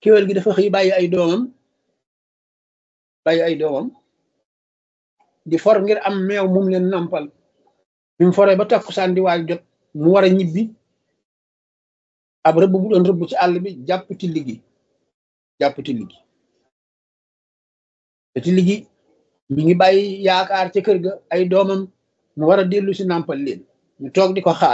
kéwél gi dafa xëy bàyyi ay doomam bàyyi ay doomam di for ngir am meew mum leen nampal bi mu foree ba takkusaan di waaj jot mu war a ñibbi ab rëbb bu doon rëbb ci àll bi jàpp tilli gi jàpp tilli gi te tilli gi mi ngi bàyyi yaakaar ca kër ga ay doomam mu war a dellu si nàmpal leen ñu toog di ko xaar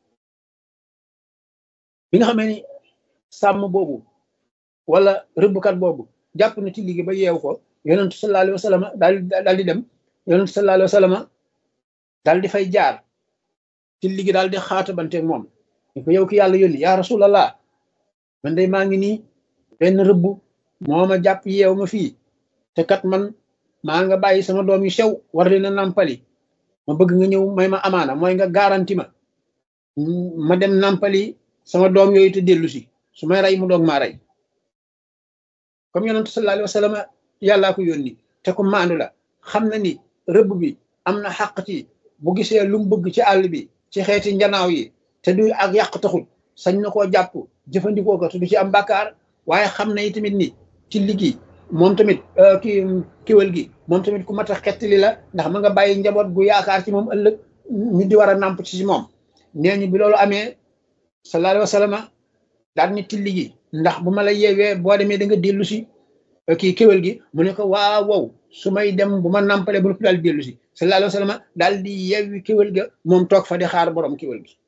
bi nga xamee ni sàmm boobu wala rëbbkat boobu jàpp na tilli gi ba yeew ko yonentu sallallahu alayhi wa sallam daal daal di dem yonentu sallallahu alayhi wa sallam daal di fay jaar tilli gi daal di xaatabante moom ni ko yow ki yàlla yónni yaa rasulallah man day maa ngi nii benn rëbb moo ma jàpp yeew ma fii te kat man maa nga bàyyi sama doom yu sew war leen a nàmpali ma bëgg nga ñëw may ma amaana mooy nga garanti ma ma dem nàmpali sama doom yooyu te dellu si su may rey mu doog maa rey comme yonentu sallallahu alayhi wa sallam yàllaa ko yónni te ko maandu la xam na ni rëbb bi am na xàq ci bu gisee lu mu bëgg ci àll bi ci xeeti njanaaw yi te du ak yàq taxul sañ na koo jàpp jëfandikoo ko te du ci am bàkkaar waaye xam na tamit ni ci liggéey moom tamit ki kiwal gi moom tamit ku mat a xettali la ndax ma nga bàyyi njaboot gu yaakaar ci moom ëllëg ñu di war a nàmp ci moom nee ñu bi loolu amee sallallahu alayhi wa sallam daal ni tilli gi ndax bu ma la yeewee boo demee da nga dellu si kii kéwél gi mu ne ko waaw wow su may dem bu ma nàmpalee bu daal dellu si sallallahu alayhi wa sallam daal di yeewi kéwél ga moom toog fa di xaar borom kéwél gi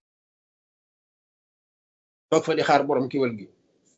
toog fa di xaar borom kéwél gi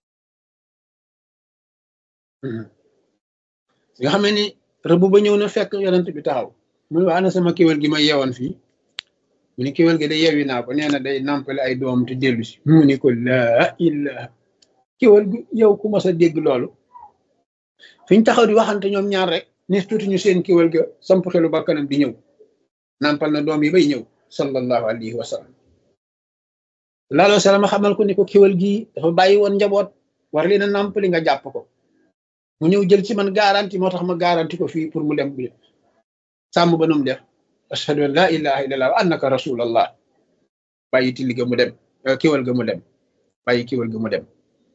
nga xam ni rëbb ba ñëw na fekk yonent bi taxaw mu ne waa ana sama kéwél gi ma yeewoon fii mu ne kéwél gi da yeewi naa ko nee na day nàmpale ay doom te dellu si mu ne ko laa ilaha kéwél gi yow ku mas a dégg loolu fi ñu taxaw di waxante ñoom ñaar rek ni tuuti ñu seen kéwél ga samp xelu bakkanam di ñëw nàmpal na doom yi bay ñëw sallallahu alayhi wa sallam laaloo salama xamal ko ni ko kéwél gi dafa bàyyi woon njaboot war leen a nàmpali nga jàpp ko mu ñëw jël ci man garanti moo tax ma garanti ko fii pour mu dem bi sàmm ba nu mu def ashhadu an la ilaha illallah wa annaka rasulallah bàyyi tilli ga mu dem kéwél ga mu dem bàyyi kéwél ga mu dem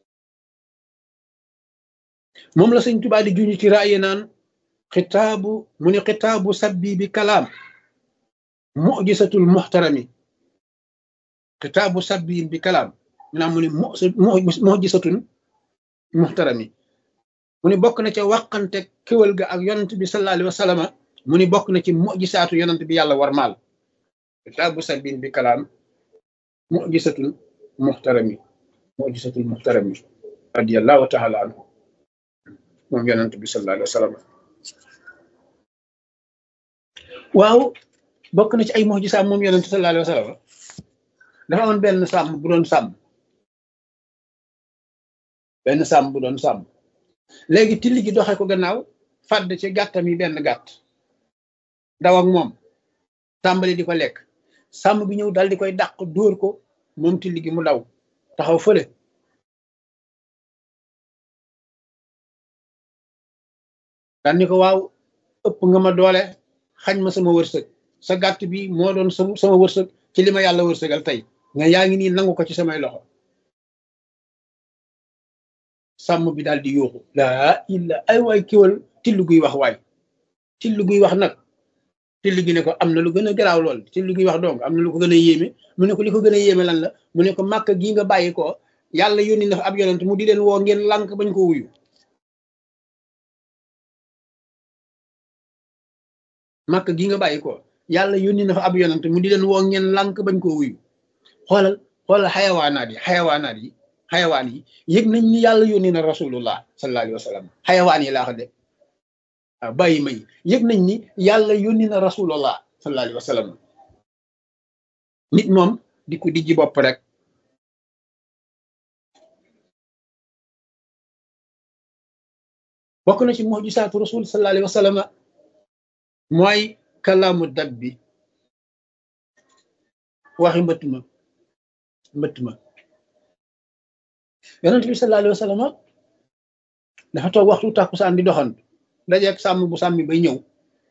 moom la sëñ Tuubaa di juñu ci raaye naan xitaabu mu ni xitaabu sabbi bi kalaam mujisatul muxtarami xitaabu sabbi bi kalaam mu naa mu ni mujisatun muxtarami mu ni bokk na ca wàqante kéwal ga ak yonent bi sallallahu alayhi wa sallam mu ni bokk na ci mujisaatu yonent bi yàlla war maal xitaabu sabbi bi kalaam mujisatul muxtarami mujisatul muxtarami radiyallahu taala anhu moom yonent bi sallallahu alayhi wa sallam waaw bokk na ci ay mujisaam moom yonent sallallahu alayhi wa sallam dafa amoon benn sàmm bu doon sàmm benn sàmm bu doon sàmm léegi tilli gi doxe ko gannaaw fàdd ci gàttam yi benn gàtt daw ak moom tàmbali di ko lekk sàmm bi ñëw dal di koy dàq dóor ko moom tilli gi mu daw taxaw fële daan ni ko waaw ëpp nga ma doole xañ ma sama wërsëg sa gàtt bi moo doon sama wërsëg ci li ma yàlla wërsëgal tey nga yaa ngi nii nangu ko ci samay loxo sàmm bi daal di yuuxu laa illa ay waay kiwal tillu guy wax waay tillu guy wax nag tillu gi ne ko am na lu gën a garaaw lool tillu guy wax donc am na lu ko gën a yéeme mu ne ko li ko gën a yéeme lan la mu ne ko màkk gii nga bàyyi ko yàlla yónni na fa ab yonent mu di leen woo ngeen lànk bañ ko wuyu màkk gii nga bàyyi ko yàlla yónni na fa ab yonent mu di leen woo ngeen lànk bañ koo wuyu xoolal xoolal xayawaanaat yi xayawaanaat yi xayawaan yi yëg nañ ni yàlla yónni na rasulullah sallallahu alayhi wa sallam xayawaan yi laa ko de waaw bàyyi ma yi yëg nañ ni yàlla yónni na rasulullah sallallahu alayhi wa sallam nit moom di ko dijji bopp rek bokk na ci mujisaatu rasul sallallahu alayhi wa sallam mooy kalaamu dab bi waxi mbëtt ma mbëtt ma yonent bi sallallahu alayhi wa sallam dafa toog waxtu tàkkusaan di doxantu dajeeg sàmm bu sàmmi bay ñëw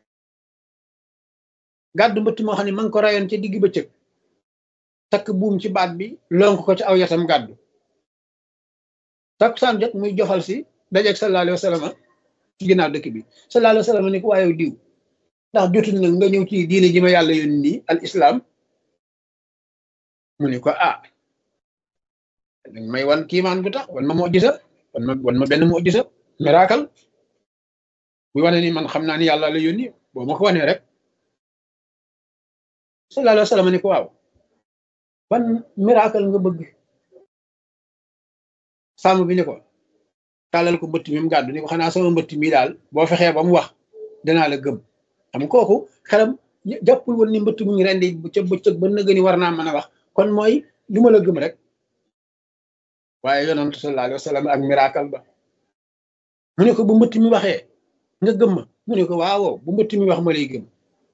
gàddu mbëtt moo xam ne ma ngi ko rayoon ca digg bëccëg takk buum ci baat bi lonk ko ci aw yatam gàddu takkusaan jot muy jofal si dajeeg sallallahu alayhi wa sallam ci ginnaaw dëkk bi sallallahu alayhi wa sallam ni ko waaye diw ndax jotul nag nga ñëw ci diine ji ma yàlla yónni nii al islam mu ni ko ah dañ may wan kiimaan bu tax wan ma moo gisa wan ma wan ma benn moo gisa miracle bu wane ni man xam naa ni yàlla la yónni boo ma ko wanee rek sallallahu alayhi wa sallam ni ko waaw ban miracle nga bëgg sàmm bi ni ko tàllal ko mbëtt mi mu gàddu ni ko xanaa sama mbëtt mi daal boo fexee ba mu wax danaa la gëm xam kooku xelam jàppul woon ni mbëtt mu ngi rendi ca bëccëg ba nëgë ni war naa mën a wax kon mooy lu ma la gëm rek waaye yonent sallallahu alayhi wa sallam ak miracle ba mu ne ko bu mbëtt mi waxee nga gëm ma mu ne ko waaw bu mbëtt mi wax ma lay gëm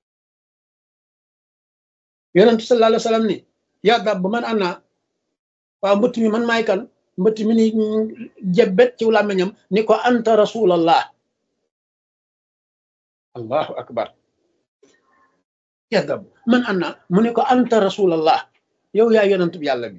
yonent sallallahu alayhi wa sallam ni yaa dab ba man ana waaw mbëtt mi man maay kan mbëtt mi ni jebbet ci làmmiñam ni ko anta rasulallah allahu akbar yaa dab man ana mu ne ko anta rasulallah yow yaa yonent bi yàlla bi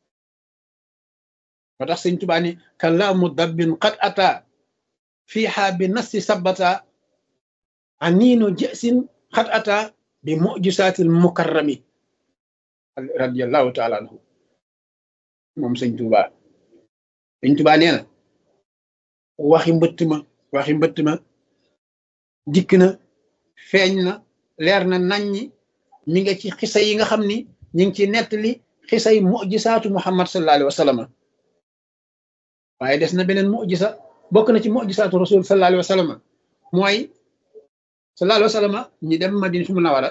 moo tax sëñ Tuubaa ni kalaamu dabbin qad ata fiiha bi nasi sabata aniinu jësin qad ata bi mujisaatil mukarrami radiallahu taala anhu moom sëñ Tuubaa sëñ Tuubaa nee na waxi mbëtt ma waxi mbëtt ma dikk na feeñ na leer na naññi mi nga ci xisa yi nga xam ni ñi ngi ci nettali xisay mujisaatu muhammad sallallahu alayhi wa sallam waaye des na beneen mujisa bokk na ci mujisaatu rasul sallallahu alayhi wa sallam mooy sallallahu alayhi wa sallam ñi dem madina fu munawara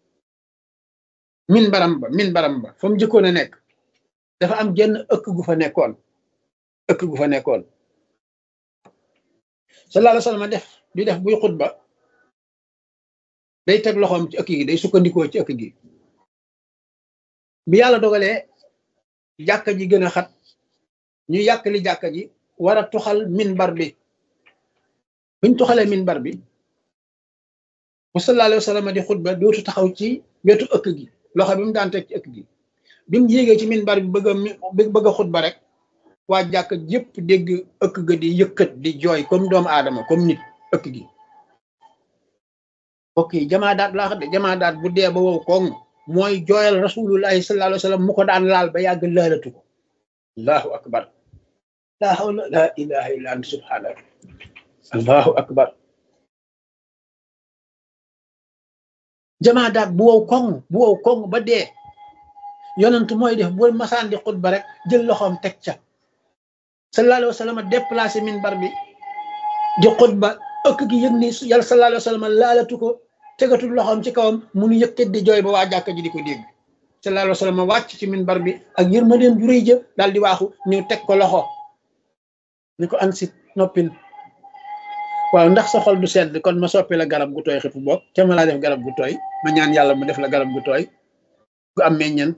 min baram ba min baram ba fa mu jëkkoon a nekk dafa am genn ëkk gu fa nekkoon ëkk gu fa nekkoon sallallahu alayhi wa sallam def di def buy xutba day teg loxoom ci ëkk gi day sukkandikoo ci ëkk gi bi yàlla dogalee jàkka ji gën a xat ñu yàkkali jàkka ji war a tuxal minbar bi buñ tuxalee minbar bi bu sallallahu alayhi wa sallam di xutba dootu taxaw ci wetu ëkk gi loxo bi mu daan teg ci ëkk gi bi mu yéegee ci minbar bi bëgg a bëgg a xutba rek waa jàkka yépp dégg ëkk ga di yëkkat di jooy comme doomu aadama comme nit ëkk gi mbokk yi jamaa daat laa xam de jamaa daat bu dee ba wow koŋ mooy jooyal rasulullahi sallallahu alayhi wa sallam mu ko daan laal ba yàgg laalatu ko allahu akbar la hawla la ilaha illa anta subhanak allahu akbar jamaa daat bu wow koŋ bu wow koŋ ba dee yonent mooy def bu masaan di xutba rek jël loxoom teg ca sallallahu alayhi wa sallam déplacé minbar bi di xutba ëkk gi yëg ni yàlla sallallahu alayhi wa sallam laalatu ko tegatul loxoom ci kawam munu yëkkat di jooy ba waa jàkka ji di ko dégg sallallahu alayhi wa sallam wàcc ci minbar bi ak yërmandeem ju rëy jë daal di waaxu ñëw teg ko loxo ni ko ansit noppil waaw ndax sa xol du sedd kon ma soppi la garab gu tooy xifu boog ca ma laa def garab gu tooy ma ñaan yàlla mu def la garab gu tooy gu am meññent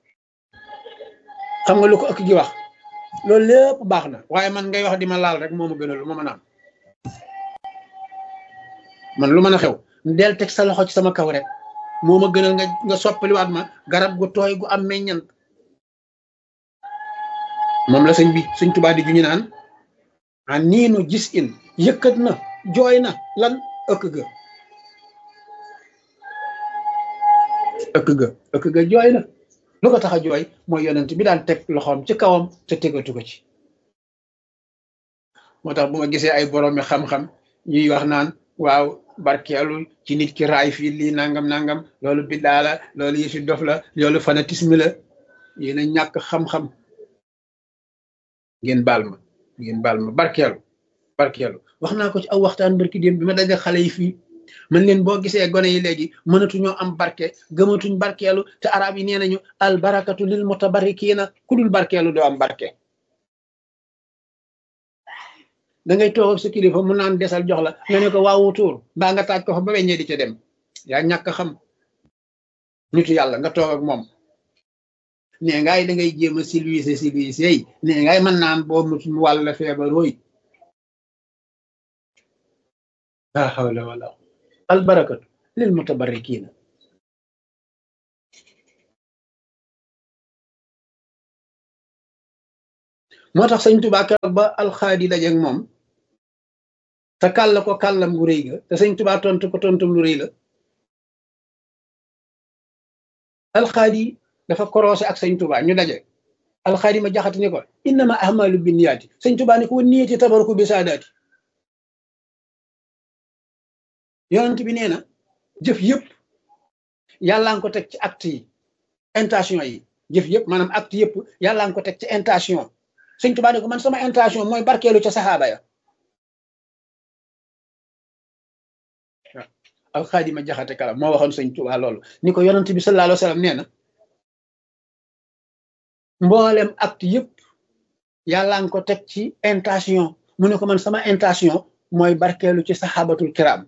xam nga lu ko ëkk gi wax loolu lépp baax na waaye man ngay wax di ma laal rek moo ma gënal lu ma mën a am man lu mën a xew del teg sa loxo ci sama kaw rek moo ma gënal nga nga soppaliwaat ma garab gu tooy gu am meññant moom la sëñ bi sëñ Tuubaa di juñu naan a niinu gis in yëkkat na jooy na lan ëkk ga ëkk ga ëkk ga jooy na lu ko tax a jooy mooy yonent bi daan teg loxoom ci kawam te tegatu ko ci moo tax bu ma gisee ay boroomi xam-xam ñuy wax naan waaw barkeelu ci nit ki raay fii lii nangam nangam loolu biddaa la loolu yëfi dof la loolu fanatisme la yéen a ñàkk xam-xam ngeen baal ma ngeen baal ma barkeelu barkeelu wax naa ko ci aw waxtaan barki démb bi ma daje xale yi fii man leen boo gisee gone yi léegi mënatuñoo am barke gëmatuñ barkeelu te arab yi nee nañu al barakatu lil mutabarrikiina ku dul barkeelu doo am barke da ngay toog ak sa kilifa mu naan desal jox la nga ne ko waawu tuur mbaa nga taaj ko fa ba weññee di ca dem yaa ñàkk xam nitu yàlla nga toog ak moom nee ngaay da ngay jéem a silwiise silwiise yi nee ngaay mën naan boo mutum wàll feebar wooy la hawla wala al barakatu lil mutabarrikiina moo tax sëñ Tuubaa keroog ba alxaadi dajeeg moom te kàll ko kàllam gu rëy ga te sëñ Tuubaa tontu ko tontum lu rëy la alxaadi dafa korosé ak sëñ Tuubaa ñu daje alxaadi ma jaxati ni ko innama ahmalu binniyaati sëñ Tuubaa ni ko niyati tabaruku bi saadaati yonent bi nee na jëf yëpp yàllaa nga ko teg ci acte yi intention yi jëf yëpp maanaam acte yëpp yàllaa nga ko teg ci intention sëñ Tuubaa ni ko man sama intention mooy barkeelu ca saxaaba ya alxaadima jaxate kala moo waxoon sëñ Tuubaa loolu ni ko yonent bi sallallahu alayhi wa sallam nee na mboolem acte yëpp yàllaa nga ko teg ci intention mu ne ko man sama intention mooy barkeelu ci saxaabatul kiram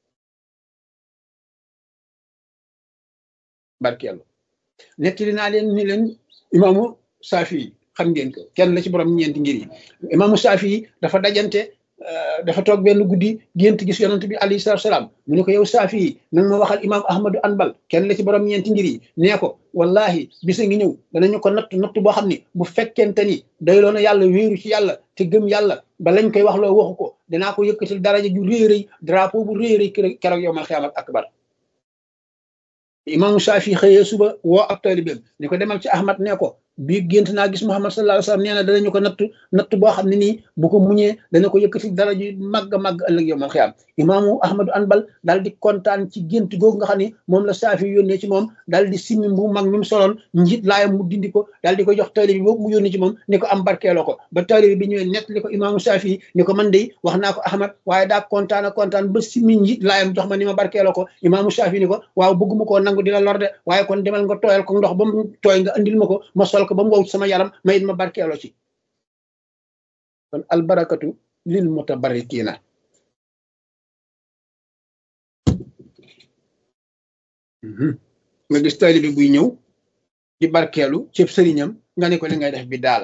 barkeelu nettali naa leen ni leen imaamu saafi yi xam ngeen ko kenn la ci borom ñeenti ngir yi imaamu saafi yi dafa dajante dafa toog benn guddi gént gis yonent bi alayhi salaatu salaam mu ne ko yow saafi yi nag ma waxal imaam ahmadu anbal kenn la ci borom ñeenti ngir yi nee ko wallahi bisa ngi ñëw danañu ko natt natt boo xam ni bu fekkente ni doyloo na yàlla wéeru ci yàlla te gëm yàlla ba lañ koy wax loo waxu ko dinaa ko yëkkatil daraja ju réy rëy drapeau bu réy rëy keroog yow mal xiyaamat akbar imaamu saafi xëyee suba woo ab taalibeem ni ko demal ci ahmad nee ko bii gént naa gis muhammad sallallahu alayhi wasallam nee na danañu ko natt natt boo xam ne nii bu ko muñee dana ko yëkkati dara ji màgg màgg ëllëg yow mal xiyaam imaamu ahmadu anbal daal di kontaan ci gént googu nga xam ne moom la saafi yónnee ci moom daal di simmi bu mag mi mu soloon njiit laayam mu dindi ko daal di ko jox taalibe bi boobu mu yónnee ci moom ni ko am barkeeloo ko ba taalibe bi ñëwee nett li ko imaamu saafi ni ko man de wax naa ko ahmad waaye daa kontaan a kontaan ba simmi njiit laayam jox ma ni ma barkeeloo ko imaamu saafi ni ko waaw bëgguma koo nangu di la lor de waaye kon demal nga tooyal ko ndox ba mu tooy nga andil ma ko ma sol ko ba mu wow sama yaram ma it ma barkeeloo ci kon albarakatu lil mutabarrikiina nga gis taalibe bi buy ñëw di barkeelu cëb sëriñam nga ne ko li ngay def bi daala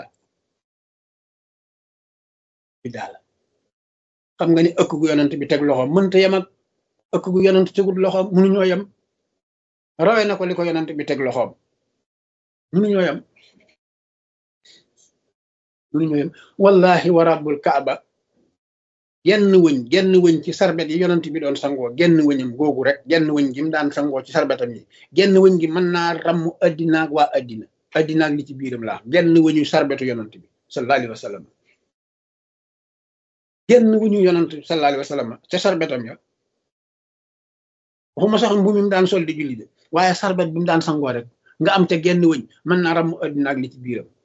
bi daala xam nga ni ëkk gu yonent bi teg loxoom mënta yem ak ëkk gu yonent tegul loxoom mënuñoo yem rawe na ko li ko yonent bi teg loxoom mënuñoo yem mënuñoo yem wallahi wa rabbul kaaba genn wëñ genn wëñ ci sarbet yi yonent bi doon sangoo genn wëñam googu rek genn wëñ gi mu daan sangoo ci sarbetam yi genn wëñ gi mën naa ramm addinaag waa addina addinaag li ci biiram laa genn wëñu sarbetu yonent bi sallallahu alayhi wa sallam genn wëñu yonent bi sallallahu alayhi wa sallam ca sarbetam ya waxuma sax mbu mi mu daan sol di julli de waaye sarbet bi mu daan sangoo rek nga am te genn wëñ mën naa ramm addinaag li ci biiram